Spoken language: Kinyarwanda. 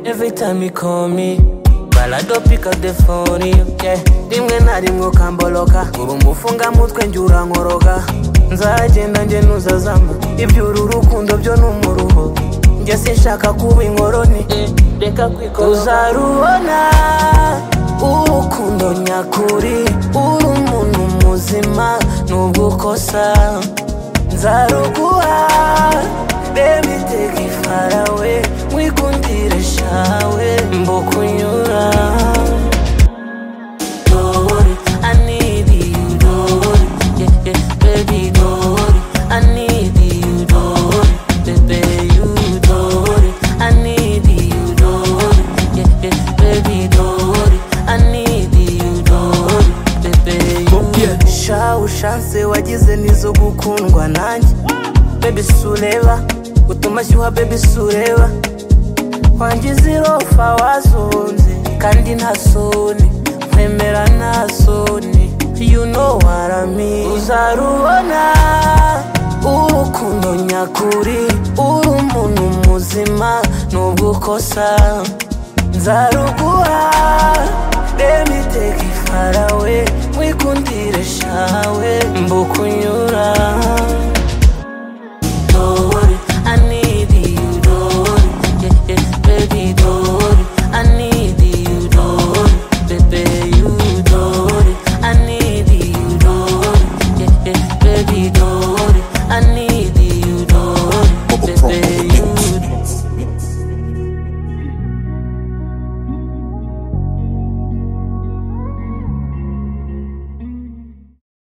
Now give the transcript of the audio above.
anytime you call me balado pick up the phone yeah. rimwe na rimwe ukamboloka uri umufungamutwe njye urankoroka nzagenda njye ntuzazama iby'uru rukundo byo ni umuruho njye sinshaka kuba inkoroni reka kwikora uzarubona urukundo nyakuri uri umuntu muzima nubwo ukosa nzaruguha reba iteka ifarawe mwikundire shawe mbukunyura Don't worry, I need you, don't worry, yeah, yeah, baby, don't worry, I need you, don't worry, baby, you, don't worry, I need you, don't worry, yeah, yeah, baby, don't worry, I need you, don't worry, baby, you. sha ushanse wagize nizo gukundwa nanjye bebi sureba utuma ashyuha bebi sureba wangiza irofa wazunze kandi nta soni nkwemera nta soni you know what I mean uzarubona urukundo nyakuri uri umuntu muzima nubwo ukosa nzaruguha reba iteka ifarawe mwikundire shawe mbukunyura